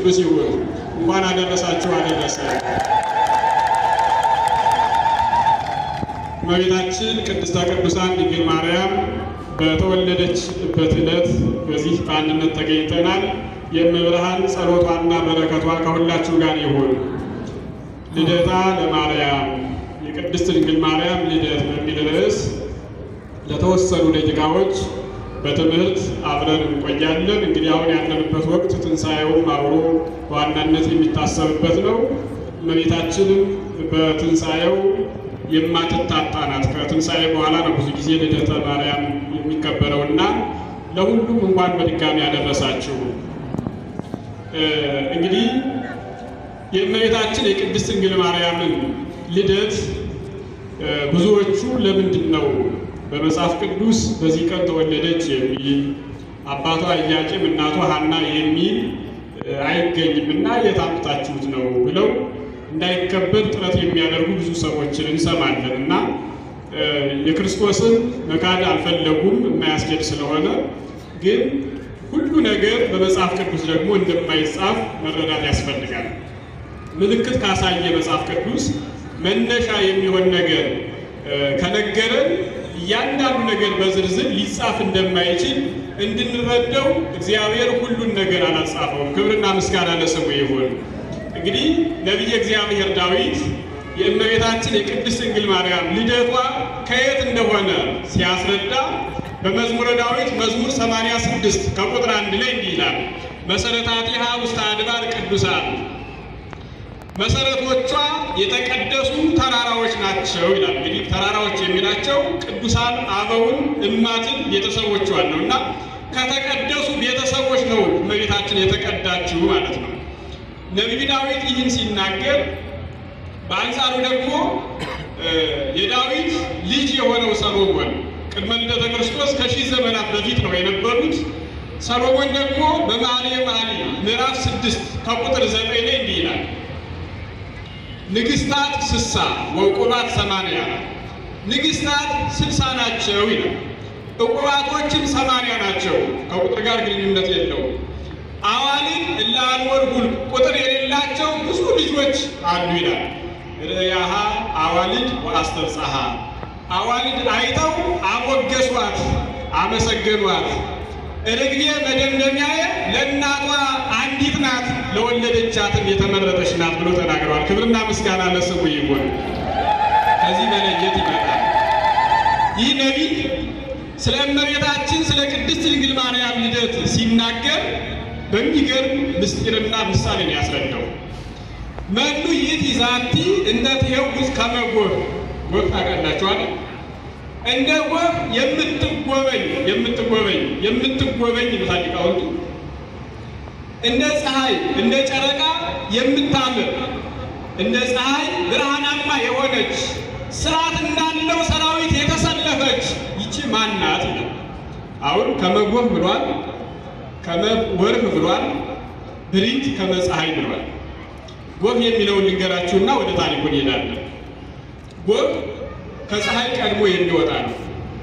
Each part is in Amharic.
ቅዱስ ይሁን። እንኳን አደረሳችሁ አደረሰ። እመቤታችን ቅድስተ ቅዱሳን ድንግል ማርያም በተወለደችበት ዕለት በዚህ በአንድነት ተገኝተናል። የእመብርሃን ጸሎቷና በረከቷ ከሁላችሁ ጋር ይሁን። ልደታ ለማርያም የቅድስት ድንግል ማርያም ልደት በሚል ርዕስ ለተወሰኑ ደቂቃዎች በትምህርት አብረን እንቆያለን። እንግዲህ አሁን ያለንበት ወቅት ትንሣኤውም አብሮ በዋናነት የሚታሰብበት ነው። እመቤታችንም በትንሣኤው የማትታጣ ናት። ከትንሣኤ በኋላ ነው ብዙ ጊዜ ልደተ ማርያም የሚከበረው እና ለሁሉም እንኳን በድጋሚ ያደረሳችሁ። እንግዲህ የእመቤታችን የቅድስት ድንግል ማርያምን ልደት ብዙዎቹ ለምንድን ነው በመጽሐፍ ቅዱስ በዚህ ቀን ተወለደች የሚል አባቷ ኢያቄም እናቷ ሐና የሚል አይገኝም እና የት አምጥታችሁት ነው ብለው እንዳይከበር ጥረት የሚያደርጉ ብዙ ሰዎችን እንሰማለን እና የክርስቶስን መካድ አልፈለጉም የማያስኬድ ስለሆነ ግን ሁሉ ነገር በመጽሐፍ ቅዱስ ደግሞ እንደማይጻፍ መረዳት ያስፈልጋል። ምልክት ካሳየ መጽሐፍ ቅዱስ መነሻ የሚሆን ነገር ከነገረን እያንዳንዱ ነገር በዝርዝር ሊጻፍ እንደማይችል እንድንረዳው እግዚአብሔር ሁሉን ነገር አላጻፈውም። ክብርና ምስጋና ለስሙ ይሁን። እንግዲህ ነቢየ እግዚአብሔር ዳዊት የእመቤታችን የቅድስት ድንግል ማርያም ልደቷ ከየት እንደሆነ ሲያስረዳ በመዝሙረ ዳዊት መዝሙር 86 ከቁጥር አንድ ላይ እንዲህ ይላል፣ መሰረታቲሃ ውስተ አድባር ቅዱሳን መሰረቶቿ የተቀደሱ ተራራዎች ናቸው ይላል። እንግዲህ ተራራዎች የሚላቸው ቅዱሳን አበውን እማትን ቤተሰቦቿን ነው እና ከተቀደሱ ቤተሰቦች ነው እመቤታችን የተቀዳችው ማለት ነው። ነቢዩ ዳዊት ይህን ሲናገር፣ በአንጻሩ ደግሞ የዳዊት ልጅ የሆነው ሰሎሞን ቅድመ ልደተ ክርስቶስ ከሺህ ዘመናት በፊት ነው የነበሩት። ሰሎሞን ደግሞ በመኃልየ መኃልይ ምዕራፍ ስድስት ከቁጥር ዘጠኝ ላይ እንዲህ ይላል ንግስታት ስሳ ወዕቁባት ሰማንያ ንግስታት ስልሳ ናቸው ይላል። ዕቁባቶችም ሰማንያ ናቸው። ከቁጥር ጋር ግንኙነት የለውም። አዋልድ እለ አንወር ሁልቅ ቁጥር የሌላቸው ብዙ ልጆች አሉ ይላል። ርእያሃ አዋልድ ወአስተብጽሐ አዋልድ አይተው አሞገሷት፣ አመሰገኗት። ርግቤ መደምደሚያዬ ለእናቷ አንዲት ናት ለወለደቻትም የተመረጠች ናት ብሎ ተናግረዋል። ክብርና ምስጋና ለስሙ ይሁን። ከዚህ በላይ የት ይመጣል? ይህ ነቢይ ስለ እመቤታችን ስለ ቅድስት ድንግል ማርያም ልደት ሲናገር በሚገርም ምስጢርና ምሳሌ ነው ያስረዳው። መኑ ይእቲ ዛቲ እንተ ትሄውዝ ከመ ጎህ ጎህ ታውቃላችኋል? እንደ ጎህ የምትጎበኝ የምትጎበኝ የምትጎበኝ ይሉታል ሊቃውንቱ። እንደ ፀሐይ እንደ ጨረቃ የምታምር እንደ ፀሐይ ብርሃናማ የሆነች ስርዓት እንዳለው ሰራዊት የተሰለፈች ይቺ ማናት ይላል። አሁን ከመጎህ ብሏል፣ ከመወርህ ብሏል፣ ብሪት ከመፀሐይ ብሏል። ጎህ የሚለውን ልንገራችሁና ወደ ታሪኩ እንሄዳለን። ጎህ ከፀሐይ ቀድሞ የሚወጣ ነው።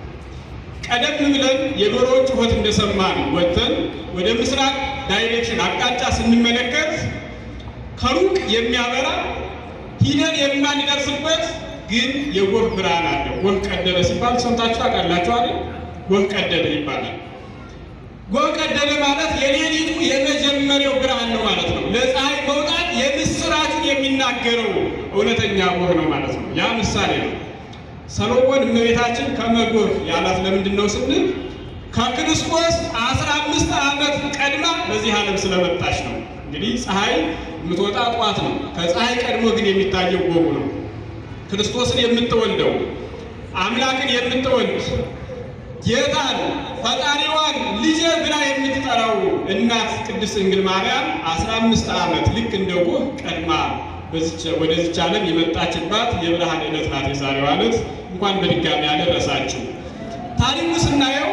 ቀደም ብለን የዶሮዎች ጩኸት እንደሰማን ወጥተን ወደ ምስራቅ ዳይሬክሽን አቅጣጫ ስንመለከት ከሩቅ የሚያበራ ሂደን የማንደርስበት ግን የጎህ ብርሃን አለ። ጎህ ቀደደ ሲባል ሰምታችሁ ታውቃላችሁ አይደል? ጎህ ቀደደ ይባላል። ጎህ ቀደደ ማለት የሌሊቱ የመጀመሪያው ብርሃን ነው ማለት ነው። ለፀሐይ መውጣት የምስራችን የሚናገረው እውነተኛ ጎህ ነው ማለት ነው። ያ ምሳሌ ነው። ሰሎሞን እመቤታችን ከመጎህ ያላት ለምንድን ነው ስንል ከክርስቶስ አስራ አምስት ዓመት ቀድማ በዚህ ዓለም ስለመጣች ነው። እንግዲህ ፀሐይ የምትወጣ ጠዋት ነው። ከፀሐይ ቀድሞ ግን የሚታየው ጎሁ ነው። ክርስቶስን የምትወልደው አምላክን የምትወልድ ጌታን ፈጣሪዋን ልጄ ብላ የምትጠራው እናት ቅድስት ድንግል ማርያም አስራ አምስት ዓመት ልክ እንደ ጎህ ቀድማ ወደዚች ዓለም የመጣችባት የብርሃን ዕለት ናት የዛሬዋ ዕለት። እንኳን በድጋሚ ያደረሳችሁ። ታሪኩ ስናየው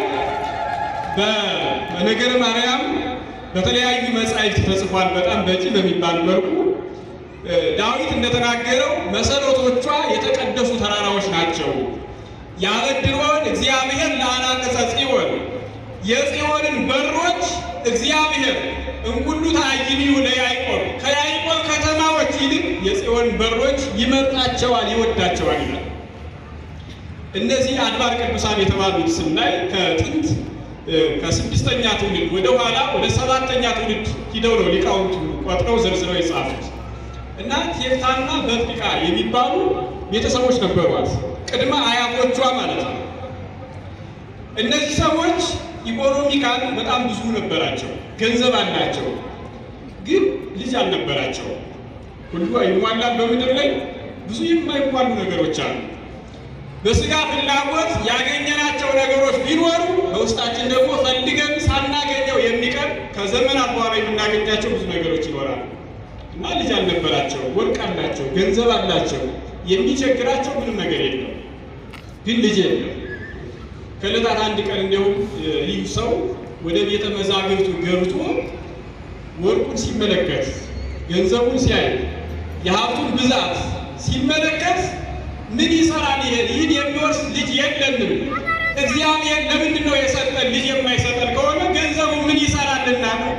በነገረ ማርያም በተለያዩ መጻሕፍት ተጽፏል። በጣም በቂ በሚባል መልኩ ዳዊት እንደተናገረው መሰረቶቿ የተቀደሱ ተራራዎች ናቸው። ያበድሮን እግዚአብሔር ለአናቅጸ ጽዮን የጽዮንን በሮች እግዚአብሔር እንኩሉ ተአይኒሁ ለያዕቆብ ከያዕቆብ ከተማዎች ይልቅ የጽዮን በሮች ይመርጣቸዋል፣ ይወዳቸዋል ይላል። እነዚህ አድባር ቅዱሳን የተባሉት ስናይ ከጥንት ከስድስተኛ ትውልድ ወደ ኋላ ወደ ሰባተኛ ትውልድ ሂደው ነው ሊቃውንቱ ቆጥረው ዘርዝረው የጻፉት እና ቴፍታና በጥቂቃ የሚባሉ ቤተሰቦች ነበሯት፣ ቅድመ አያቶቿ ማለት ነው። እነዚህ ሰዎች ኢኮኖሚካል በጣም ብዙ ነበራቸው፣ ገንዘብ አላቸው፣ ግን ልጅ አልነበራቸው። ሁሉ ይሟላል በምድር ላይ ብዙ የማይሟሉ ነገሮች አሉ። በስጋ ፍላጎት ያገኘናቸው ነገሮች ቢኖሩ በውስጣችን ደግሞ ፈልገን ሳናገኘው የሚቀር ከዘመናት በኋላ የምናገኛቸው ብዙ ነገሮች ይኖራሉ እና ልጅ አልነበራቸው፣ ወርቅ አላቸው፣ ገንዘብ አላቸው፣ የሚቸግራቸው ምንም ነገር የለም፣ ግን ልጅ የለም። ከዕለታት አንድ ቀን እንዲያውም ይህ ሰው ወደ ቤተ መዛግብቱ ገብቶ ወርቁን ሲመለከት ገንዘቡን ሲያይ የሀብቱን ብዛት ሲመለከት ምን ይሰራል? ይሄን ይህን የሚወርስ ልጅ የለንም። እግዚአብሔር ለምንድን ነው የሰጠን? ልጅ የማይሰጠን ከሆነ ገንዘቡ ምን ይሰራልና ነው?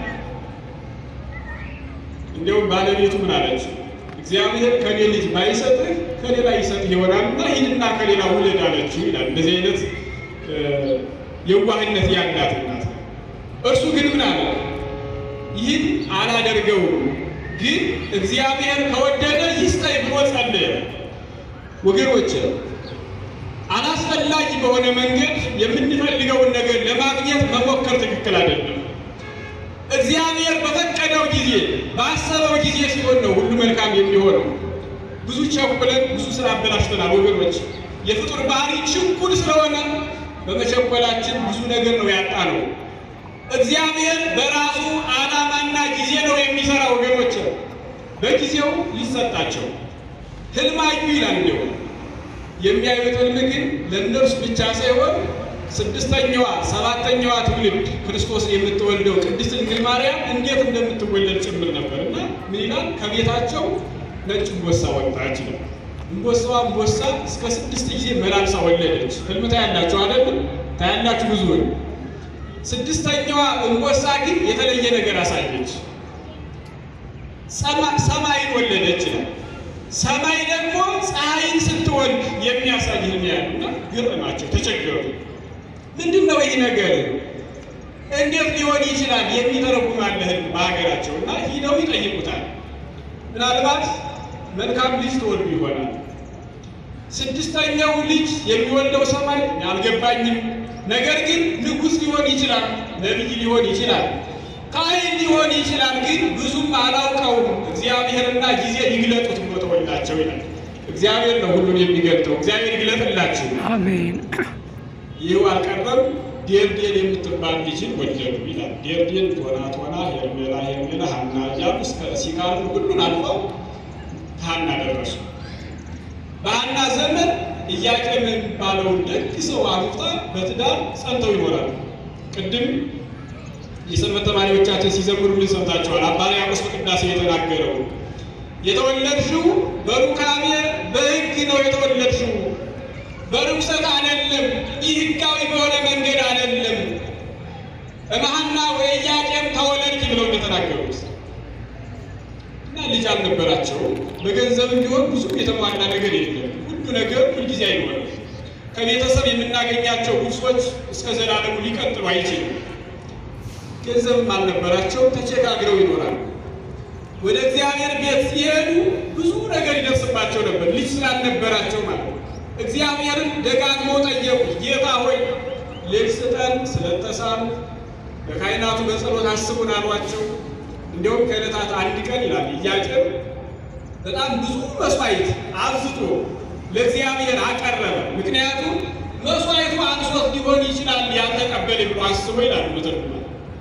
እንዲያውም ባለቤቱ ምን አለች? እግዚአብሔር ከኔ ልጅ ባይሰጥህ ከሌላ ይሰጥህ ይሆናልና ሂድና ከሌላ ውለድ አለችው ይላል። እንደዚህ አይነት የዋህነት ያላት ናት። እርሱ ግን ምን አለ? ይህን አላደርገውም፣ ግን እግዚአብሔር ከወደደ ይስጠኝ ብሎ ጸለየ። ወገኖች አላስፈላጊ በሆነ መንገድ የምንፈልገውን ነገር ለማግኘት መሞከር ትክክል አይደለም። እግዚአብሔር በፈቀደው ጊዜ ባሰበው ጊዜ ሲሆን ነው ሁሉ መልካም የሚሆነው። ብዙ ቸኩለን ብዙ ስራ አበላሽተናል ወገኖች። የፍጡር ባህሪ ችኩል ስለሆነ በመቸኮላችን ብዙ ነገር ነው ያጣነው። እግዚአብሔር በራሱ ዓላማና ጊዜ ነው የሚሰራ ወገኖች። በጊዜው ሊሰጣቸው ህልም አዩ ይላል። እንዲሁ የሚያዩት ህልም ግን ለእነርሱ ብቻ ሳይሆን ስድስተኛዋ ሰባተኛዋ ትውልድ ክርስቶስን የምትወልደው ቅድስት ድንግል ማርያም እንዴት እንደምትወለድ ጭምር ነበር እና ምን ይላል? ከቤታቸው ነጭ እምቦሳ ወጣች ይላል። እምቦሳዋ እምቦሳ እስከ ስድስት ጊዜ መላልሳ ወለደች። ህልም ታያላችሁ አይደለም? ታያላችሁ ብዙውን። ስድስተኛዋ እምቦሳ ግን የተለየ ነገር አሳየች። ሰማይን ወለደች ይላል። ሰማይ ደግሞ ፀሐይን ስትወልድ የሚያሳይ ህልም ያሉና ገረማቸው፣ ተቸገሩ። ምንድን ነው ይህ ነገር? እንዴት ሊሆን ይችላል? የሚተረጉም አለ ህልም በሀገራቸው እና ሂደው ይጠይቁታል። ምናልባት መልካም ልጅ ተወልዱ ይሆናል። ስድስተኛው ልጅ የሚወልደው ሰማይ አልገባኝም። ነገር ግን ንጉሥ ሊሆን ይችላል፣ ነቢይ ሊሆን ይችላል፣ ካህን ሊሆን ይችላል። ግን ብዙም አላውቀውም። እግዚአብሔርና ጊዜ ይግለጡት ብሎ ተወላቸው ይላል። እግዚአብሔር ነው ሁሉን የሚገልጠው። እግዚአብሔር ይግለጥላችሁ። አሜን። ይህ አልቀረም። ዴርዴን የምትባል ልጅን ወለዱ ይላል። ዴርዴን ቶና ቶና፣ ሄርሜላ ሄርሜላ፣ ሀና እያሉ እስከ ሲካሉ ሁሉን አልፈው ሀና ደረሱ። በሀና ዘመን ኢያቄም የሚባለውን ደግ ሰው አግብታ በትዳር ጸንተው ይኖራሉ። ቅድም የሰንበት ተማሪዎቻችን ሲዘምሩልን ሰምታችኋል። አባ ሕርያቆስ በቅዳሴ የተናገረው የተወለድሽው በሩካቤ በሕግ ነው የተወለድሽው፣ በርኩሰት አይደለም፣ ይህ ሕጋዊ በሆነ መንገድ አይደለም። እመሐና ወኢያቄም ተወለድኪ ብለው እንደተናገሩት እና ልጅ አልነበራቸው። በገንዘብ ቢሆን ብዙ የተሟላ ነገር የለም። ሁሉ ነገር ሁልጊዜ አይኖርም። ከቤተሰብ የምናገኛቸው ውርሶች እስከ ዘላለሙ ሊቀጥሉ አይችልም። ገንዘብም አልነበራቸው። ተቸጋግረው ይኖራሉ። ወደ እግዚአብሔር ቤት ሲሄዱ ብዙ ነገር ይደርስባቸው ነበር፣ ልጅ ስላልነበራቸው ማለት ነው። እግዚአብሔርን ደጋግመው ጠየቁ። ጌታ ሆይ ልጅ ስጠን ስለተሳሉ በካህናቱ በጸሎት አስቡን አሏቸው። እንዲሁም ከዕለታት አንድ ቀን ይላል ኢያቄም በጣም ብዙ መስዋዕት አብዝቶ ለእግዚአብሔር አቀረበ። ምክንያቱም መስዋዕቱ አንሶት ሊሆን ይችላል ያልተቀበለ ብሎ አስቦ ይላል መተርጉማ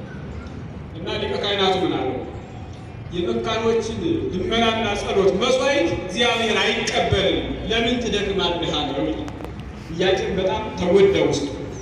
እና ሊቀ ካህናቱ ምን አለው? የመካኖችን ልመናና ጸሎት መስዋዕት እግዚአብሔር አይቀበልም፣ ለምን ትደክማለህ አለው። ኢያቄም በጣም ተጎዳ ውስጡ።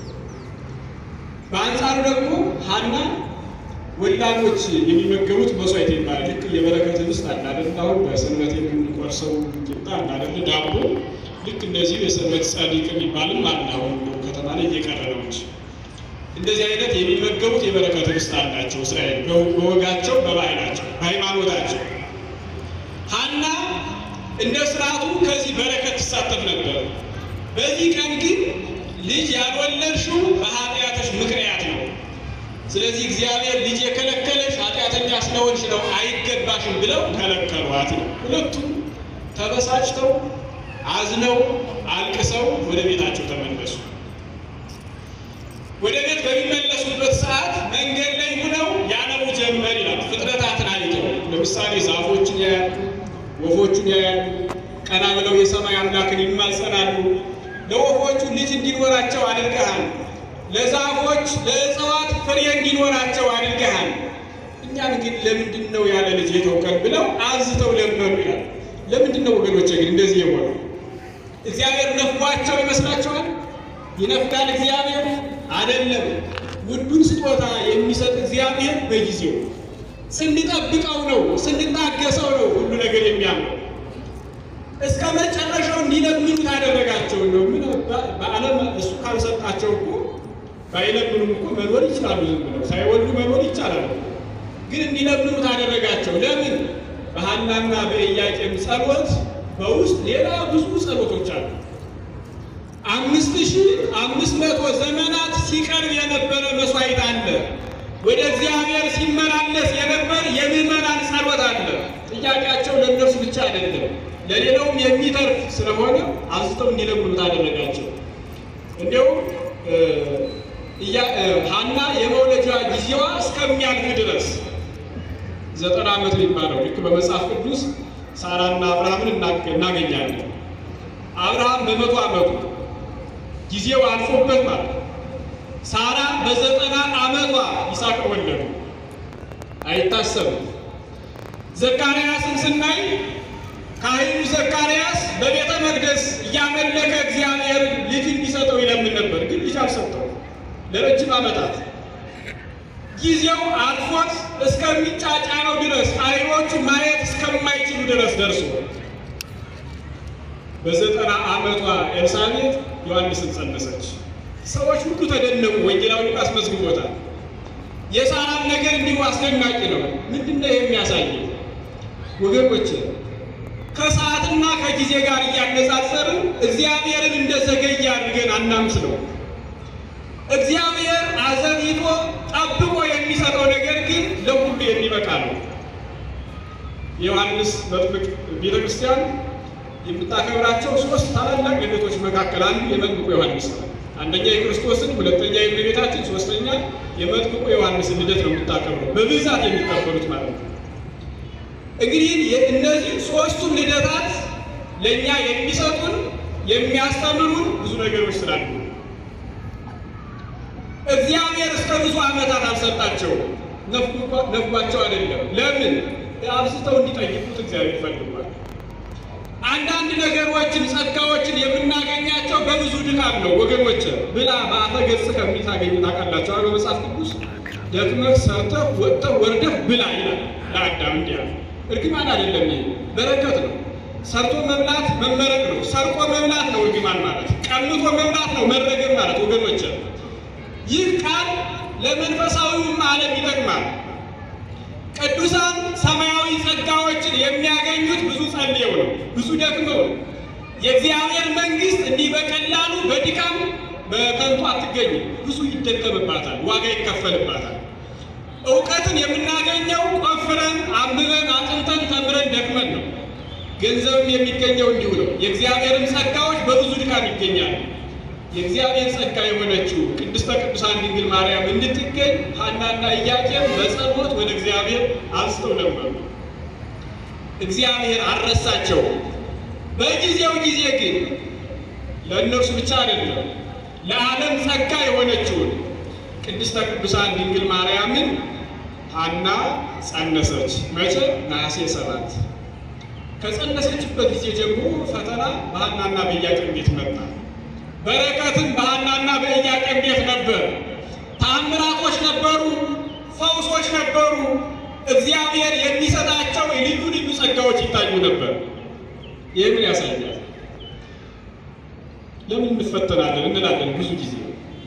በአንጻሩ ደግሞ ሐና ወላዶች የሚመገቡት መስዋዕት ይባላል። ልክ የበረከት ህብስት አለ አይደል? አሁን በሰንበት የምንቆርሰው ቂጣ አለ አይደል? ዳቦ ልክ እንደዚህ የሰንበት ጻድቅ የሚባልም አለ። አሁን ከተማ ላይ እየቀረ ነው እንጂ እንደዚህ አይነት የሚመገቡት የበረከት ርስት አላቸው። እስራኤል በወጋቸው፣ በባህላቸው፣ በሃይማኖታቸው ሐና እንደ ስርዓቱ ከዚህ በረከት ትሳተፍ ነበር። በዚህ ቀን ግን ልጅ ያልወለድሽው በኃጢአትሽ ምክንያት ነው። ስለዚህ እግዚአብሔር ልጅ የከለከለሽ ኃጢአተኛ ስለሆንሽ ነው፣ አይገባሽም ብለው ከለከሏት ነው። ሁለቱም ተበሳጭተው አዝነው አልቅሰው ወደ ቤታቸው ተመለሱ። ወደ ቤት በሚመለሱበት ሰዓት መንገድ ላይ ሆነው ያነቡ ጀመር ይላል። ፍጥረታትን አይተው ለምሳሌ ዛፎችን ያያሉ፣ ወፎቹን ያያሉ። ቀና ብለው የሰማይ አምላክን ይማጸናሉ። ለወፎቹ ልጅ እንዲኖራቸው አድርገሃል፣ ለዛፎች ለእጽዋት ፍሬ እንዲኖራቸው አድርገሃል። እኛን ግን ለምንድን ነው ያለ ልጅ የተውከል ብለው አዝተው ለመኑ ይላል። ለምንድን ነው ወገኖቼ ግን እንደዚህ የሆነው? እግዚአብሔር ነፍጓቸው ይመስላችኋል? ይነፍጋል እግዚአብሔር አይደለም። ውዱን ስጦታ የሚሰጥ እግዚአብሔር በጊዜው ስንጠብቀው ነው፣ ስንታገሰው ነው ሁሉ ነገር የሚያምረው። እስከ መጨረሻው እንዲለምኑት አደረጋቸው ነው። ምን በዓለም እሱ ካልሰጣቸው እኮ ባይለምኑም እኮ መኖር ይችላሉ። ዝም ብለው ሳይወልዱ መኖር ይቻላል። ግን እንዲለምኑት አደረጋቸው። ለምን? በሐናና በኢያቄም ጸሎት በውስጥ ሌላ ብዙ ጸሎቶች አሉ። አምስት ሺህ አምስት መቶ ዘመናት ሲቀርብ የነበረ መስዋዕት አለ። ወደ እግዚአብሔር ሲመላለስ የነበር የምዕመናን ጸሎት አለ። ጥያቄያቸው ለእነርሱ ብቻ አይደለም፣ ለሌላውም የሚተርፍ ስለሆነ አብዝተው እንዲለምኑት አደረጋቸው። እንዲያውም ሐና የመውለጃ ጊዜዋ እስከሚያልፍ ድረስ ዘጠና ዓመት የሚባለው ልክ በመጽሐፍ ቅዱስ ሳራና አብርሃምን እናገኛለን። አብርሃም በመቶ ዓመቱ ጊዜው አልፎበት ማለት ሳራ በዘጠና ዓመቷ ይስሐቅ ወለዱ። አይታሰብም። ዘካርያስን ስናይ ካህኑ ዘካርያስ በቤተ መቅደስ እያመለከ እግዚአብሔር ልጅ እንዲሰጠው ይለምን ነበር፣ ግን ልጅ አልሰጠው ለረጅም ዓመታት ጊዜው አልፎት እስከሚጫጫነው ድረስ አይኖቹ ማየት እስከማይችሉ ድረስ ደርሶ በዘጠና ዓመቷ ኤልሳቤጥ ዮሐንስን ጸነሰች። ሰዎች ሁሉ ተደነቁ። ወንጌላዊ ሉቃስ መዝግቦታል። የሳራም ነገር እንዲሁ አስደናቂ ነው። ምንድን ነው የሚያሳየው? ወገኖች ከሰዓትና ከጊዜ ጋር እያነጻጸርን እግዚአብሔርን እንደዘገየ አድርገን አናምስለው። እግዚአብሔር አዘግይቶ ጠብቆ የሚሰጠው ነገር ግን ለሁሉ የሚበቃ ነው። የዮሐንስ መጥምቅ ቤተ ክርስቲያን የምታከብራቸው ሶስት ታላላቅ ልደቶች መካከል አንዱ የመጥምቁ ዮሐንስ ነው። አንደኛ የክርስቶስን፣ ሁለተኛ የእመቤታችን፣ ሶስተኛ የመጥምቁ ዮሐንስን ልደት ነው የምታከብረው በብዛት የሚቀበሉት ማለት ነው። እንግዲህ እነዚህ ሶስቱም ልደታት ለእኛ የሚሰጡን የሚያስተምሩን ብዙ ነገሮች ስላሉ እግዚአብሔር እስከ ብዙ ዓመታት አልሰጣቸውም። ነፍጓቸው አይደለም። ለምን? አብዝተው እንዲጠይቁት እግዚአብሔር ፈልጓል። አንዳንድ ነገሮችን ጸጋዎችን የምናገኛቸው በብዙ ድካም ነው ወገኖች። ብላ በአፈ ገጽ ከሚል ታገኙ ታውቃላችሁ። በመጽሐፍ ቅዱስ ደክመህ ሰርተህ ወጥተህ ወርደህ ብላ ይላል ለአዳም እንዲያ እርግማን አይደለም፣ ይሄ በረከት ነው። ሰርቶ መብላት መመረቅ ነው። ሰርቆ መብላት ነው እርግማን ማለት። ቀምቶ መብላት ነው መረገም ማለት ወገኖች። ይህ ቃል ለመንፈሳዊውም ዓለም ይጠቅማል። ቅዱሳን ሰማያዊ ጸጋዎችን የሚያገኙት ብዙ ጸልየው ነው፣ ብዙ ደክመው ነው። የእግዚአብሔር መንግሥት እንዲህ በቀላሉ በድካም በከንቱ አትገኝም። ብዙ ይደከምባታል፣ ዋጋ ይከፈልባታል። እውቀትን የምናገኘው ቆፍረን አንብበን አጥንተን ተምረን ደክመን ነው። ገንዘብም የሚገኘው እንዲሁ ነው። የእግዚአብሔርም ጸጋዎች በብዙ ድካም ይገኛሉ። የእግዚአብሔር ጸጋ የሆነችው ቅድስተ ቅዱሳን ድንግል ማርያም እንድትገኝ ሐናና ኢያቄም በጸሎት ወደ እግዚአብሔር አንስተው ነበሩ። እግዚአብሔር አልረሳቸው። በጊዜው ጊዜ ግን ለእነርሱ ብቻ አይደለም ለዓለም ጸጋ የሆነችውን ቅድስተ ቅዱሳን ድንግል ማርያምን ሐና ጸነሰች። መቼ? ነሐሴ ሰባት ከጸነሰችበት ጊዜ ጀምሮ ፈተና በሐናና በኢያቄም ቤት መጣ። በረከትም በሐናና በኢያቄም ቤት ነበር። ታምራቶች ነበሩ፣ ፈውሶች ነበሩ። እግዚአብሔር የሚሰጣቸው ልዩ ልዩ ጸጋዎች ይታዩ ነበር። ይህ ምን ያሳያል? ለምን እንፈተናለን እንላለን ብዙ ጊዜ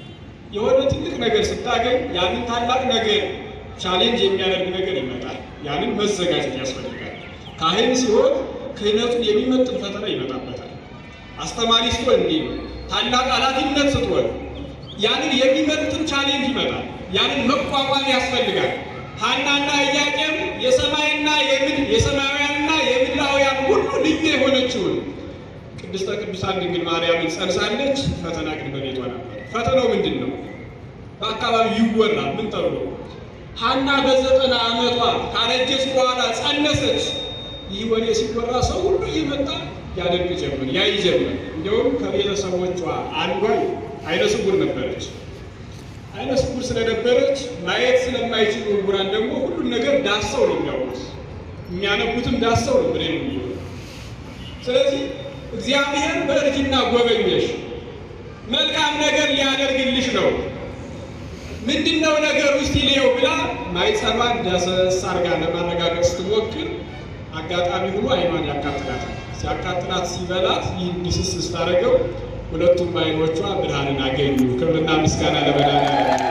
የሆነ ትልቅ ነገር ስታገኝ ያንን ታላቅ ነገር ቻሌንጅ የሚያደርግ ነገር ይመጣል። ያንን መዘጋጀት ያስፈልጋል። ካህን ሲሆን ክህነቱን የሚመጥን ፈተና ይመጣበታል። አስተማሪ ስትሆን እንዲህ ነው። ታላቅ ኃላፊነት ስትሆን ያንን የሚመጥን ቻሌንጅ ይመጣል። ያንን መቋቋም ያስፈልጋል። ሐናና ኢያቄም የሰማይና የምድር የሰማያውያንና የምድራውያን ሁሉ ልዩ የሆነችውን ቅድስተ ቅዱሳን ድንግል ማርያምን ጸንሳለች። ፈተና ግን በቤቷ ነበር። ፈተናው ምንድን ነው? በአካባቢው ይወራል። ምን ተብሎ ሐና በዘጠና ዓመቷ ካረጀች በኋላ ጸነሰች። ይህ ወሬ ሲወራ ሰው ሁሉ እየመጣ ያደርግ ጀመር፣ ያይ ጀመር። እንዲሁም ከቤተሰቦቿ አንዷ አይነ ስውር ነበረች። አይነ ስውር ስለነበረች ማየት ስለማይችሉ ዕውራን ደግሞ ሁሉን ነገር ዳሰው ነው የሚያውቁት። የሚያነቡትም ዳሰው ነው ብሬ ነው የሚሆ ስለዚህ እግዚአብሔር በእርጅና ጎበኘሽ፣ መልካም ነገር ሊያደርግልሽ ነው። ምንድነው ነገር ውስጥ ይልየው ብላ ማይጸኗን ዳሰስ አርጋ ለማረጋገጥ ስትሞክር አጋጣሚ ሆኖ አይኗን ያቃጥላታል። ሲያቃጥላት ሲበላት ይህ እንዲስስ ስታደርገው ሁለቱም አይኖቿ ብርሃንን አገኙ። ክብርና ምስጋና ለመድኃኒዓለም።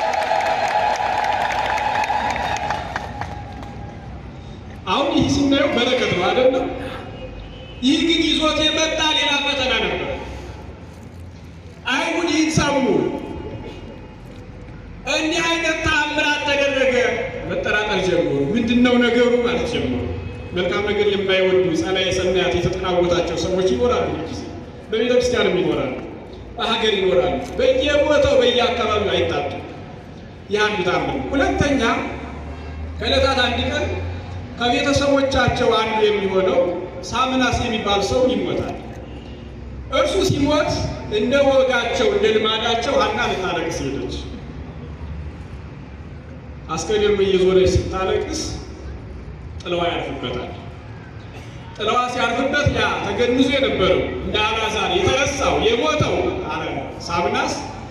አሁን ይህ ስናየው በረከት ነው አይደለም? ይህ ግን ይዞት የመጣ ሌላ ፈተና ነበር። አይሁድ ይህን ሰሙ። እንዲህ አይነት ተአምራት ተደረገ፣ መጠራጠር ጀመሩ። ምንድን ነው ነገሩ ማለት ጀመሩ። መልካም ነገር የማይወዱ ጸላዔ ሰናያት የተጠናወታቸው ሰዎች ይኖራሉ። ጊዜ በቤተ ክርስቲያንም ይኖራሉ፣ በሀገር ይኖራሉ። በየቦታው በየአካባቢው አይታጡ። ይህ አንዱ ታምር። ሁለተኛ ከዕለታት አንድ ቀን ከቤተሰቦቻቸው አንዱ የሚሆነው ሳምናስ የሚባል ሰው ይሞታል። እርሱ ሲሞት እንደ ወጋቸው እንደ ልማዳቸው ሐና ልታለቅስ ሄደች። አስከሬኑ እየዞረች ስታለቅስ ጥለዋ ያርፍበታል። ጥለዋ ሲያርፍበት ያ ተገንዞ የነበረው እንደ አልዓዛር የተረሳው የሞተው ሳምናስ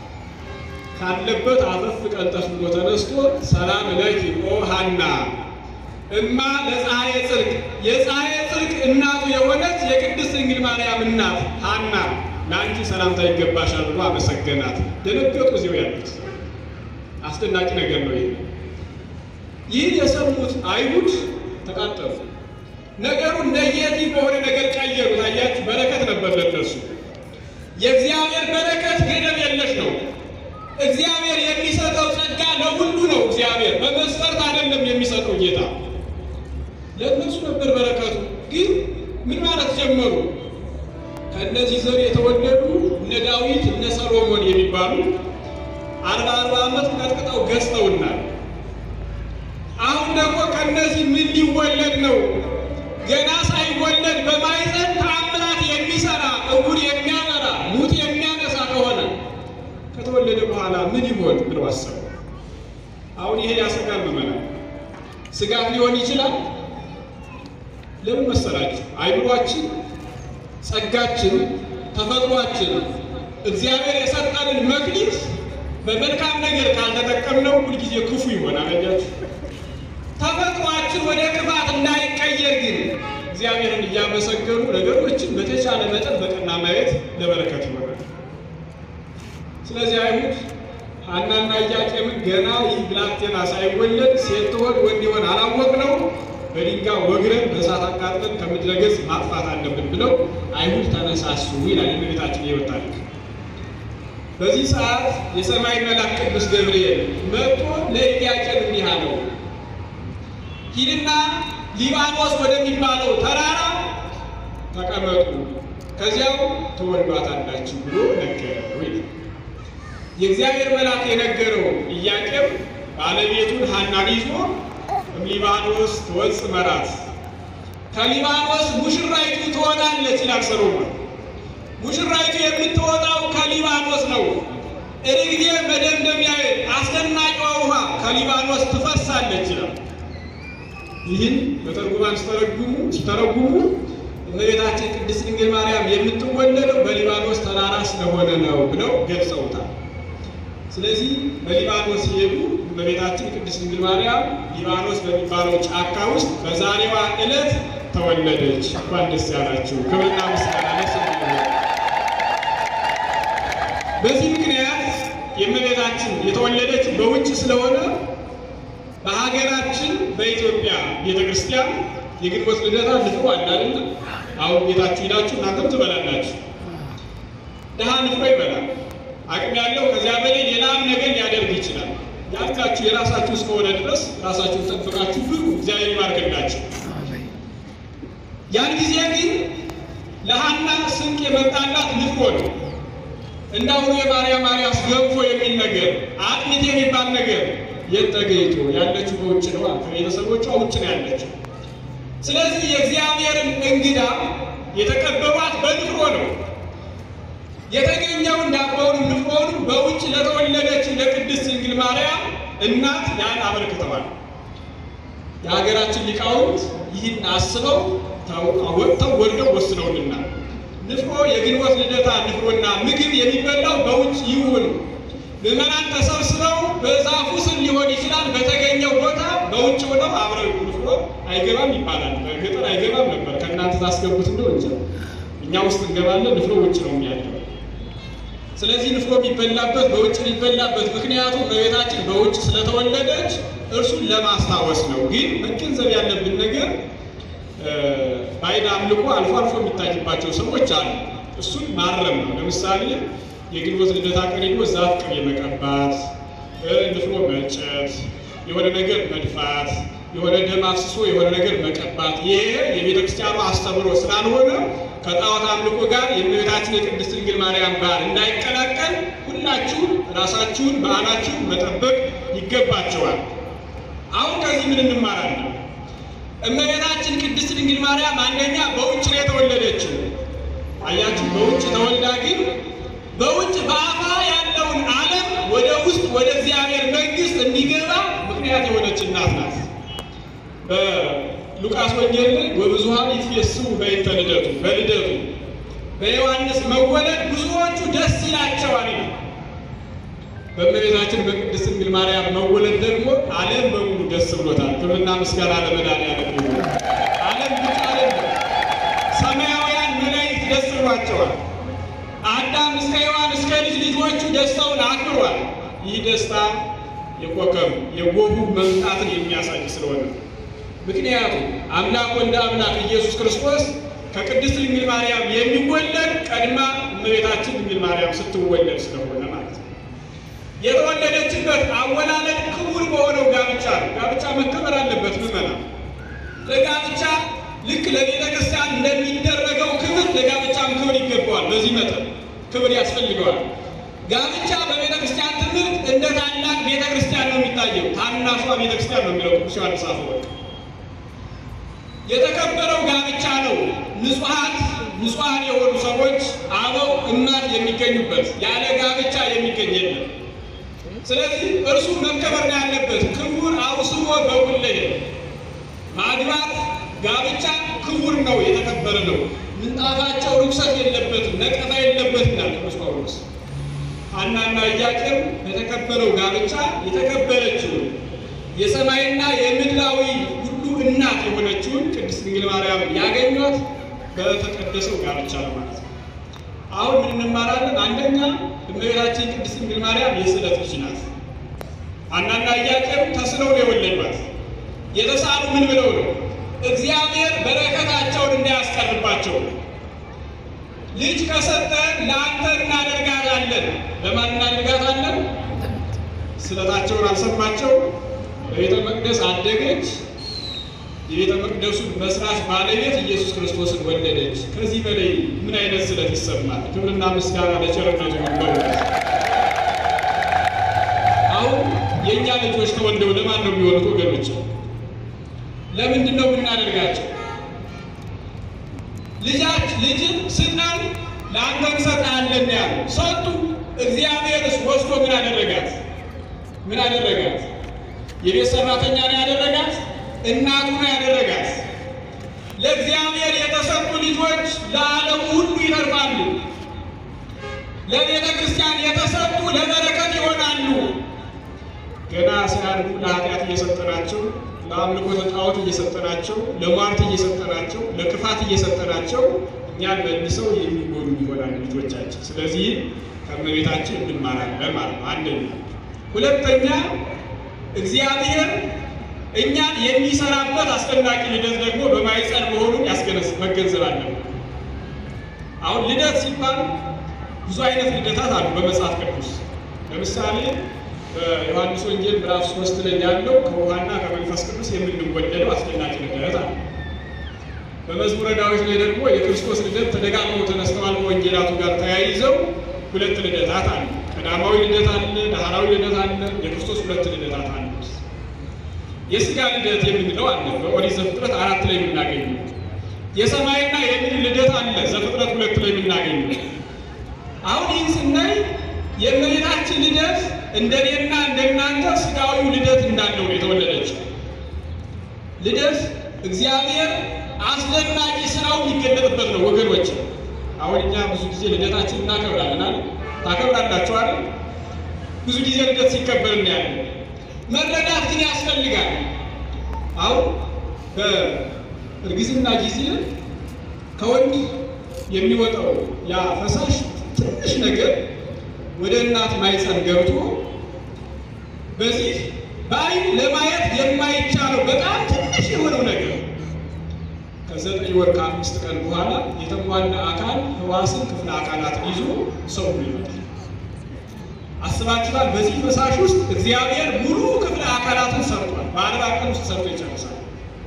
ካለበት አፈፍ ቀልጠፍ ብሎ ተነስቶ ሰላም ለኪ ኦ ሐና እማ ለፀሐየ ጽድቅ የፀሐየ ጽድቅ እናቱ የሆነች የቅድስት ድንግል ማርያም እናት ሐና ለአንቺ ሰላምታ ይገባሻል ብሎ አመሰገናት። ደነገጡ እዚያው ያሉት። አስደናቂ ነገር ነው ይሄ። ይህን የሰሙት አይሁድ ተቃጠሉ። ነገሩን ነየቲቭ በሆነ ነገር ቀየሩት። አያችሁ፣ በረከት ነበር ለነሱ። የእግዚአብሔር በረከት ገደብ የለሽ ነው። እግዚአብሔር የሚሰጠው ጸጋ ለሁሉ ነው። እግዚአብሔር በመስፈርት አይደለም የሚሰጠው ጌታ ለእነሱ ነበር በረከቱ። ግን ምን ማለት ጀመሩ? ከእነዚህ ዘር የተወለዱ እነ ዳዊት እነ ሰሎሞን የሚባሉ አርባ አርባ ዓመት ቀጥቅጠው ገዝተውናል። አሁን ደግሞ ከእነዚህ ምን ሊወለድ ነው? ገና ሳይወለድ በማይፀን ተአምራት የሚሰራ እውር የሚያበራ ሙት የሚያነሳ ከሆነ ከተወለደ በኋላ ምን ይሆን ብለው አሰቡ። አሁን ይሄ ያሰጋል። መመናል ስጋት ሊሆን ይችላል። ለምን መሰላችሁ? አይምሯችን፣ ጸጋችን፣ ተፈጥሯችን እግዚአብሔር የሰጠንን መክሊት በመልካም ነገር ካልተጠቀምነው ሁልጊዜ ክፉ ይሆናል። አያችሁ፣ ተፈጥሯችን ወደ ክፋት እንዳይቀየር ግን እግዚአብሔርን እያመሰገኑ ነገሮችን በተቻለ መጠን በቀና ማየት ለበረከት ይሆናል። ስለዚህ አይሁድ ሐናና ኢያቄምን ገና ይህ ብላቴና ሳይወለድ ሴት ትሆን ወንድ ይሆን አላወቅነው በድንጋይ ወግረን በእሳት አቃጥለን ከምድረ ገጽ ማጥፋት አለብን ብለው አይሁድ ተነሳሱ ይላል የእመቤታችን የሕይወት ታሪክ። በዚህ ሰዓት የሰማይ መልአክ ቅዱስ ገብርኤል መጥቶ ለኢያቄም እንዲህ አለው፣ ሂድና ሊባኖስ ወደሚባለው ተራራ ተቀመጡ፣ ከዚያው ትወልዷታላችሁ ብሎ ነገረው ይላል። የእግዚአብሔር መልአክ የነገረው ኢያቄም ባለቤቱን ሐናን ይዞ ሊባኖስ ትወጽ መራት ከሊባኖስ ሙሽራይቱ ትወጣለች ይላል ሰሎሞን። ሙሽራይቱ የምትወጣው ከሊባኖስ ነው። ርግቤ መደምደሚያ አስደናቂዋ ውሃ ከሊባኖስ ትፈሳለች ይላል። ይህን በተርጉማን ሲተረጉሙ ሲተረጉሙ እመቤታችን ቅድስት ድንግል ማርያም የምትወለደው በሊባኖስ ተራራ ስለሆነ ነው ብለው ገልጸውታል። ስለዚህ በሊባኖስ ሲሄዱ እመቤታችን ቅድስት ድንግል ማርያም ሊባኖስ በሚባለው ጫካ ውስጥ በዛሬዋ ዕለት ተወለደች። እንኳን ደስ ያላችሁ። ክብርና ምስጋና ለስሙ ይሁን። በዚህ ምክንያት የእመቤታችን የተወለደች በውጭ ስለሆነ በሀገራችን በኢትዮጵያ ቤተ ክርስቲያን የግንቦት ልደታ ንፍሮ አለ አይደለ? አሁን ቤታችሁ ሂዳችሁ እናንተም ትበላላችሁ። ድሃ ንፍሮ ይበላል። አቅም ያለው ከዚያ በላይ ሌላም ነገር ሊያደርግ ይችላል። ያልካችሁ የራሳችሁ እስከሆነ ድረስ ራሳችሁን ጠብቃችሁ ብሉ። እግዚአብሔር ይባርክላችሁ። ያን ጊዜ ግን ለሐና ስንቅ የመጣላት ንፍሮ ነው። እንደ አሁኑ የማርያም ማርያስ ገንፎ የሚል ነገር አጥሚት የሚባል ነገር የት ተገኝቶ ያለችው በውጭ ነው። ከቤተሰቦቿ ውጭ ነው ያለችው። ስለዚህ የእግዚአብሔርን እንግዳ የተቀበሏት በንፍሮ ነው። የተገኘውን ዳቦውንም ንፍሮውንም በውጭ ለተወለደች ለቅድስት ድንግል ማርያም እናት ያን አበርክተዋል። የሀገራችን ሊቃውንት ይህን አስበው ወጥተው ወርደው ወስነውልና ንፍሮ የግንቦት ልደታ ንፍሮና ምግብ የሚበላው በውጭ ይሁን። ምዕመናን ተሰብስበው በዛፉ ስር ሊሆን ይችላል። በተገኘው ቦታ በውጭ ሆነው አብረው ንፍሮ አይገባም ይባላል። በገጠር አይገባም ነበር። ከእናንተ ታስገቡት እንደው እንጂ እኛ ውስጥ እንገባለን። ንፍሮ ውጭ ነው የሚያለው። ስለዚህ ንፍሮ የሚበላበት በውጭ የሚበላበት ምክንያቱም እመቤታችን በውጭ ስለተወለደች እርሱን ለማስታወስ ነው። ግን መገንዘብ ያለብን ነገር ባዕድ አምልኮ አልፎ አልፎ የሚታይባቸው ሰዎች አሉ። እሱን ማረም ነው። ለምሳሌ የግንቦት ልደታ ቀን ሄዶ ዛፍ ቅቤ መቀባት፣ ንፍሮ መጨት፣ የሆነ ነገር መድፋት፣ የሆነ ደም አፍስሶ የሆነ ነገር መቀባት፣ ይሄ የቤተ ክርስቲያኑ አስተምሮ ስላልሆነ ከጣዖት አምልኮ ጋር የእመቤታችን የቅድስት ድንግል ማርያም ጋር እንዳይቀላቀል ሁላችሁም ራሳችሁን በዓላችሁን መጠበቅ ይገባቸዋል። አሁን ከዚህ ምን እንማራለን? እመቤታችን ቅድስት ድንግል ማርያም አንደኛ በውጭ ነው የተወለደችው። አያችሁ፣ በውጭ ተወልዳ ግን በውጭ በአፋ ያለውን ዓለም ወደ ውስጥ ወደ እግዚአብሔር መንግሥት እንዲገባ ምክንያት የሆነች እናት ናት። በሉቃስ ወንጌል ላይ ወብዙኃን ይትፌስሑ በእንተ ልደቱ፣ በልደቱ በዮሐንስ መወለድ ብዙዎቹ ደስ ይላቸዋል ይላል። በእመቤታችን በቅድስት ድንግል ማርያም መወለድ ደግሞ ዓለም በሙሉ ደስ ብሎታል። ክብርና ምስጋና ለመድኃኒዓለም ይሁን። ዓለም ብቻ አይደለም፣ ሰማያውያን መላእክት ደስ ብሏቸዋል። አዳም እስከ ሔዋን እስከ ልጅ ልጆቹ ደስታውን አክብሯል። ይህ ደስታ የኮከብ የጎሁ መምጣትን የሚያሳይ ስለሆነ ምክንያቱም አምላክ ወልደ አምላክ ኢየሱስ ክርስቶስ ከቅድስት ድንግል ማርያም የሚወለድ ቀድማ እመቤታችን ድንግል ማርያም ስትወለድ ስለሆነ ማለት ነው። የተወለደችበት አወላለድ ክቡር በሆነው ጋብቻ ነው። ጋብቻ መከበር አለበት። ምመና ለጋብቻ ልክ ለቤተ ክርስቲያን እንደሚደረገው ክብር ለጋብቻም ክብር ይገባዋል። በዚህ መጠን ክብር ያስፈልገዋል። ጋብቻ በቤተ ክርስቲያን ትምህርት እንደ ታላቅ ቤተ ክርስቲያን ነው የሚታየው። ታናሿ ቤተ ክርስቲያን ነው የሚለው ቅዱስ ዮሐንስ አፈወርቅ። የተከበረው ጋብቻ ነው። ንጹሐት ንጹሐን የሆኑ ሰዎች አበው እናት የሚገኙበት ያለ ጋብቻ የሚገኝ የለም። ስለዚህ እርሱ መከበር ነው ያለበት። ክቡር አውስቦ በኩለየ ማግባት ጋብቻ ክቡር ነው፣ የተከበረ ነው። ምንጣፋቸው ርኩሰት የለበትም፣ ነቀፋ የለበትም ይላል ቅዱስ ጳውሎስ። ሐናና ኢያቄም በተከበረው ጋብቻ የተከበረችውን የሰማይና የምድራዊ ሁሉ እናት የሆነችውን ቅድስት ድንግል ማርያም ያገኟት በተቀደሰው ጋብቻ ነው ማለት ነው። አሁን ምን እንማራለን? አንደኛ እመቤታችን ቅድስት ድንግል ማርያም የስዕለት ልጅ ናት። ሐናና ኢያቄም ተስለው ነው የወለዷት። የተሳሉ ምን ብለው ነው? እግዚአብሔር በረከታቸውን እንዳያስቀርባቸው ልጅ ከሰጠን ለአንተ እናደርጋታለን። ለማን እናደርጋታለን? ስለታቸውን አልሰማቸው። በቤተ መቅደስ አደገች። የቤተ መቅደሱን መስራች ባለቤት ኢየሱስ ክርስቶስን ወለደች። ከዚህ በላይ ምን አይነት ስለት ይሰማል? ክብርና ምስጋና ለቸርነቱ ይሁን። አሁን የእኛ ልጆች ተወልደው ለማን ነው የሚሆኑት? ወገኖች ለምንድን ነው የምናደርጋቸው? ልጃች ልጅን ስጠን ለአንተ እንሰጥሃለን ያሉ ሰጡ። እግዚአብሔርስ ወስዶ ምን አደረጋት? ምን አደረጋት? የቤት ሰራተኛ ነው ያደረጋት? እናቱ ነው ያደረጋት? ለእግዚአብሔር የተሰጡ ልጆች ለዓለሙ ሁሉ ይተርፋሉ። ለቤተ ክርስቲያን የተሰጡ ለበረከት ይሆናሉ። ገና ሲያድጉ ለኃጢአት እየሰጠናቸው፣ ለአምልኮተ ጣዖት እየሰጠናቸው፣ ለሟርት እየሰጠናቸው፣ ለክፋት እየሰጠናቸው እኛን መልሰው የሚጎዱ ይሆናል ልጆቻችን። ስለዚህ ከእመቤታችን እንማራለን ማለት ነው። አንደኛ። ሁለተኛ እግዚአብሔር እኛን የሚሰራበት አስደናቂ ልደት ደግሞ በማኅፀን መሆኑን ያስገነዝ መገንዘብ አለብን። አሁን ልደት ሲባል ብዙ አይነት ልደታት አሉ በመጽሐፍ ቅዱስ። ለምሳሌ በዮሐንስ ወንጌል ምዕራፍ ሶስት ላይ ያለው ከውሃና ከመንፈስ ቅዱስ የምንወለደው አስደናቂ ልደት አለ። በመዝሙረ ዳዊት ላይ ደግሞ የክርስቶስ ልደት ተደጋግመው ተነስተዋል። ከወንጌላቱ ጋር ተያይዘው ሁለት ልደታት አለ። ቀዳማዊ ልደት አለ፣ ዳህራዊ ልደት አለ። የክርስቶስ ሁለት ልደታት አለ። የሥጋ ልደት የምንለው አለ በኦሪት ዘፍጥረት አራት ላይ የምናገኘው። የሰማይና የምድር ልደት አለ ዘፍጥረት ሁለት ላይ የምናገኘው። አሁን ይህን ስናይ የእመቤታችን ልደት እንደኔና እንደናንተ ሥጋዊው ልደት እንዳለው ነው የተወለደችው። ልደት እግዚአብሔር አስደናቂ ስራው የሚገለጥበት ነው ወገኖች። አሁን እኛ ብዙ ጊዜ ልደታችን እናከብራለን አይደል? ታከብራላችሁ አይደል? ብዙ ጊዜ ልደት ሲከበር እናያለን። መረዳት ግን ያስፈልጋል። አሁን በእርግዝና ጊዜ ከወንድ የሚወጣው ያ ፈሳሽ ትንሽ ነገር ወደ እናት ማኅፀን ገብቶ በዚህ በዓይን ለማየት የማይቻለው በጣም ትንሽ የሆነው ነገር ከዘጠኝ ወር ከአምስት ቀን በኋላ የተሟላ አካል ሕዋስን ክፍለ አካላትን ይዞ ሰው ይመጣል። አስባችኋል? በዚህ ፈሳሽ ውስጥ እግዚአብሔር ሙሉ ክፍለ አካላትን ሰርቷል። በአርባ ቀን ውስጥ ሰርቶ ይጨርሳል።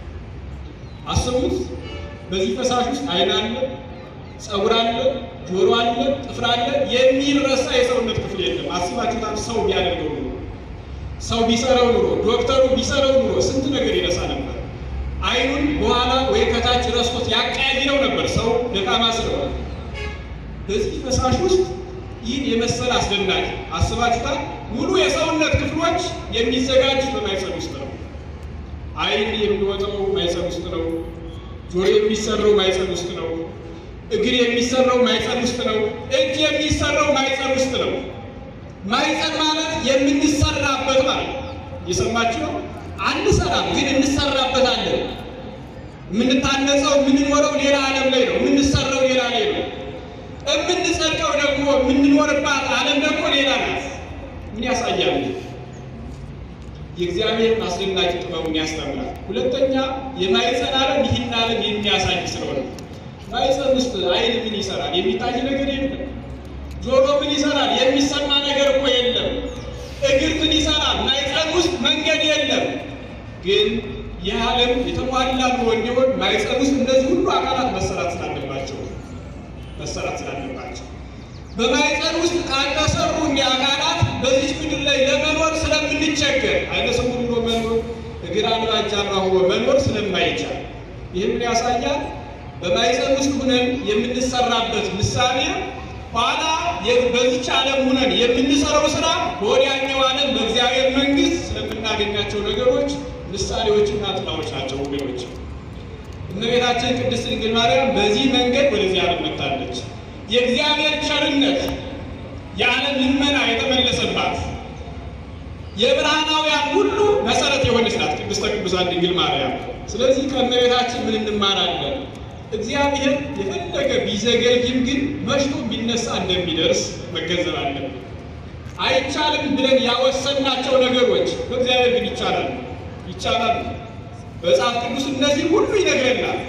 አስቡት። በዚህ ፈሳሽ ውስጥ ዓይን አለ፣ ፀጉር አለ፣ ጆሮ አለ፣ ጥፍር አለ። የሚረሳ የሰውነት ክፍል የለም። አስባችሁታል? ሰው ቢያደርገው ኑሮ ሰው ቢሰራው ኑሮ ዶክተሩ ቢሰራው ኑሮ ስንት ነገር ይረሳ ነበር። ዓይኑን በኋላ ወይ ከታች ረስቶት ያቀያይረው ነበር። ሰው ደካማ ስለሆነ በዚህ ፈሳሽ ውስጥ ይህን የመሰለ አስደናቂ አስባችሁታል? ሙሉ የሰውነት ክፍሎች የሚዘጋጁት በማኅፀን ውስጥ ነው። ዓይን የሚወጣው ማኅፀን ውስጥ ነው። ጆሮ የሚሰራው ማኅፀን ውስጥ ነው። እግር የሚሰራው ማኅፀን ውስጥ ነው። እጅ የሚሰራው ማኅፀን ውስጥ ነው። ማኅፀን ማለት የምንሰራበት ማለት እየሰማችሁ ነው። አንሰራም፣ ግን እንሰራበታለን። የምንታነጸው የምንኖረው ሌላ ዓለም ላይ ነው። የምንሰራው ሌላ ላይ ነው። የምንጸድቀው ደግሞ የምንኖርባት ዓለም ደግሞ ሌላ ናት። ምን ያሳያል? የእግዚአብሔርን አስደናቂ ጥበቡን ያስተምራል። ሁለተኛ የማኅፀን ዓለም ይህን ዓለም የሚያሳይ ስለሆነ ማኅፀን ውስጥ ዓይን ምን ይሰራል? የሚታይ ነገር የለም። ጆሮ ምን ይሰራል? የሚሰማ ነገር እኮ የለም። እግር ምን ይሰራል? ማኅፀን ውስጥ መንገድ የለም። ግን ይህ ዓለም የተሟላ ኑሮ እንዲሆን ማኅፀን ውስጥ እነዚህ ሁሉ አካላት መሰራት ስላለባቸው መሰራት ስላለባቸው በማኅፀን ውስጥ ካልተሰሩ እንዲህ አካላት በዚች ምድር ላይ ለመኖር ስለምንቸገር ዓይነ ስውር ሆኖ መኖር እግር አልባ እጅ አልባ ሆኖ መኖር ስለማይቻል ይህ ምን ያሳያል? በማኅፀን ውስጥ ሁነን የምንሰራበት ምሳሌ ኋላ በዚች ዓለም ሁነን የምንሰራው ስራ በወዲያኛው ዓለም በእግዚአብሔር መንግሥት ስለምናገኛቸው ነገሮች ምሳሌዎችና ጥላዎች ናቸው ወገኖች። እመቤታችን ቅድስት ድንግል ማርያም በዚህ መንገድ ወደዚህ ዓለም መጥታለች። የእግዚአብሔር ቸርነት የዓለም ልመና የተመለሰባት የብርሃናውያን ሁሉ መሰረት የሆነች ናት ቅድስተ ቅዱሳን ድንግል ማርያም። ስለዚህ ከእመቤታችን ምን እንማራለን? እግዚአብሔር የፈለገ ቢዘገይም ግን መሽቶ ቢነሳ እንደሚደርስ መገንዘብ አለብን። አይቻልም ብለን ያወሰናቸው ነገሮች በእግዚአብሔር ግን ይቻላል ይቻላል። መጽሐፍ ቅዱስ እነዚህ ሁሉ ይነግረናል።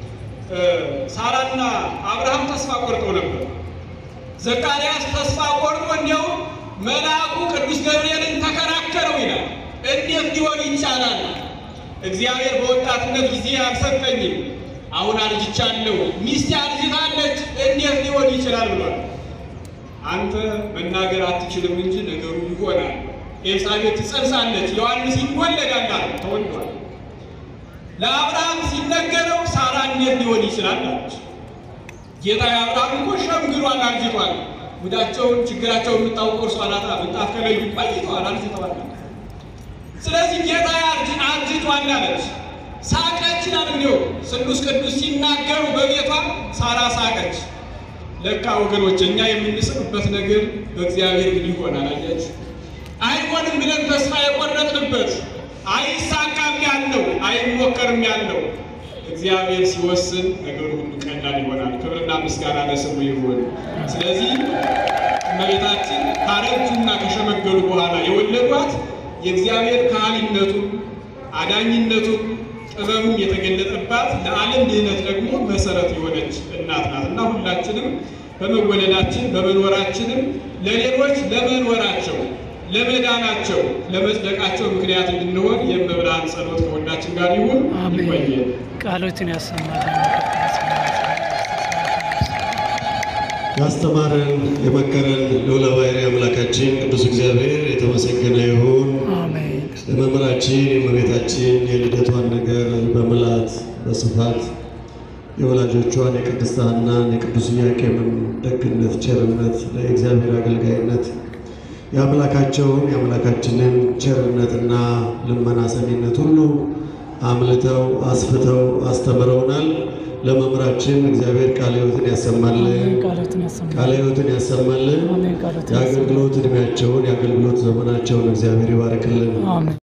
ሳራና አብርሃም ተስፋ ቆርጠው ነበር። ዘካርያስ ተስፋ ቆርጦ እንዲያውም መልአኩ ቅዱስ ገብርኤልን ተከራከረው ይላል። እንዴት ሊሆን ይቻላል? እግዚአብሔር በወጣትነት ጊዜ አልሰጠኝም፣ አሁን አርጅቻለሁ፣ ሚስቴ አርጅታለች፣ እንዴት ሊሆን ይችላል ብሏል። አንተ መናገር አትችልም እንጂ ነገሩ ይሆናል። ኤልሳቤጥ ትጸንሳለች፣ ዮሐንስ ይወለዳል አለ። ተወልዷል። ለአብርሃም ሲነገረው ሳራ እንዴት ሊሆን ይችላል አለች። ጌታ የአብርሃም እኮ ሸምግሏል፣ አርጅቷል። ጉዳቸውን ችግራቸውን የምታውቀው እርሷ ናት። ምንጣፍ ከለዩ ቆይተዋል፣ አርጅተዋል። ስለዚህ ጌታ አርጅቷል አለች። ሳቀች ይላል እንዲሁ ስሉስ ቅዱስ ሲናገሩ በቤቷ ሳራ ሳቀች። ለካ ወገኖች እኛ የምንስቅበት ነገር በእግዚአብሔር ግን ይሆናል። አያችሁ፣ አይሆንም ብለን ተስፋ የቆረጥንበት አይሳካም ያለው አይሞከርም ያለው እግዚአብሔር ሲወስን ነገሩ ሁሉ ቀላል ይሆናል። ክብርና ምስጋና ለስሙ ይሁን። ስለዚህ እመቤታችን ካረጁና ከሸመገሉ በኋላ የወለዷት የእግዚአብሔር ካህሊነቱን አዳኝነቱን ጥበቡም የተገለጠባት ለዓለም ድህነት ደግሞ መሰረት የሆነች እናት ናት እና ሁላችንም በመወለዳችን በመኖራችንም ለሌሎች ለመኖራቸው ለመዳናቸው ለመጽደቃቸው ምክንያት እንድንሆን የመብርሃን ጸሎት ከሁላችን ጋር ይሁን። አሜን። ይቆየን። ቃሎትን ያሰማልን። ያስተማረን የመከረን ልዑለ ባሕርይ አምላካችን ቅዱስ እግዚአብሔር የተመሰገነ ይሁን። አሜን። ለመምህራችን የእመቤታችን የልደቷን ነገር በምላት በስፋት የወላጆቿን የቅድስት ሐናን የቅዱስ ኢያቄምን ደግነት፣ ቸርነት፣ ለእግዚአብሔር አገልጋይነት የአምላካቸውን የአምላካችንን ቸርነትና ልመና ሰሚነት ሁሉ አምልተው አስፍተው አስተምረውናል። ለመምህራችን እግዚአብሔር ቃለ ሕይወትን ያሰማልን፣ ቃሎትን ያሰማልን። ቃለ ሕይወትን ያሰማልን። አሜን። ቃሎትን ያሰማልን። የአገልግሎት ዕድሜያቸውን የአገልግሎት ዘመናቸውን እግዚአብሔር ይባርክልን። አሜን።